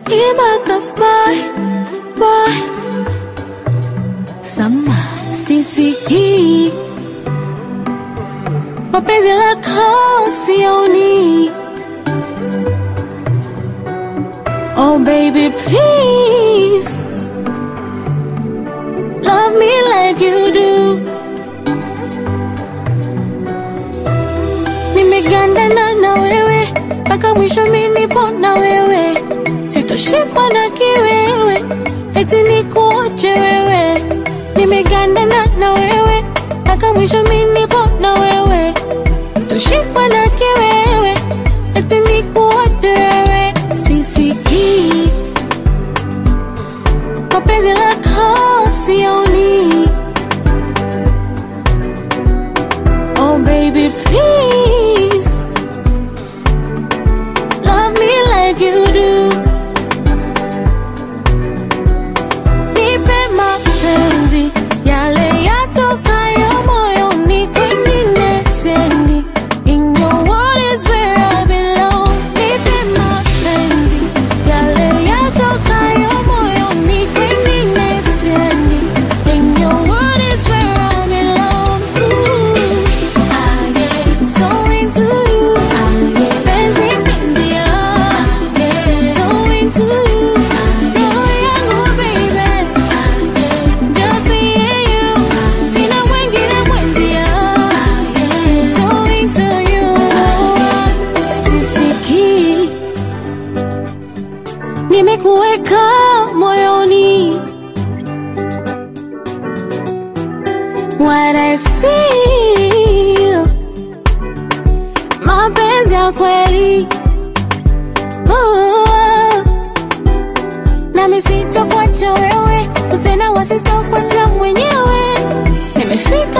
Ibaka boy, boy. Sama sisikii mapenzi lako sioni. Oh baby please love me like you do. Nimegandana na wewe mpaka mwisho, mi nipo na wewe, sitoshikwa na kiwewe, eti nikuoche wewe. Nimegandana na wewe mpaka mwisho, mi nipo na wewe, sitoshikwa na kiwewe, eti nikuoche wewe. Sisikii mapenzi lako sioni. Oh baby please love me like you do. Nipe mapenzi yale yatokayo moyoni, kwengine sendi. In your world is where I belong. Nipe mapenzi yale yatokayo moyoni, kwengine sendi. In your world is where I belong. Ooh, I get so into you. Penzi, penzi, I get so into you. Roho yangu, baby. Just me and you. Sina mwingine mwenzia. So into you. Sisikii. Nimekuweka moyoni. What I feel. Mapenzi ya kweli. Oh. Nami sitakuacha wewe, usiwe na wasi, sitakuacha mwenyewe. Nimefika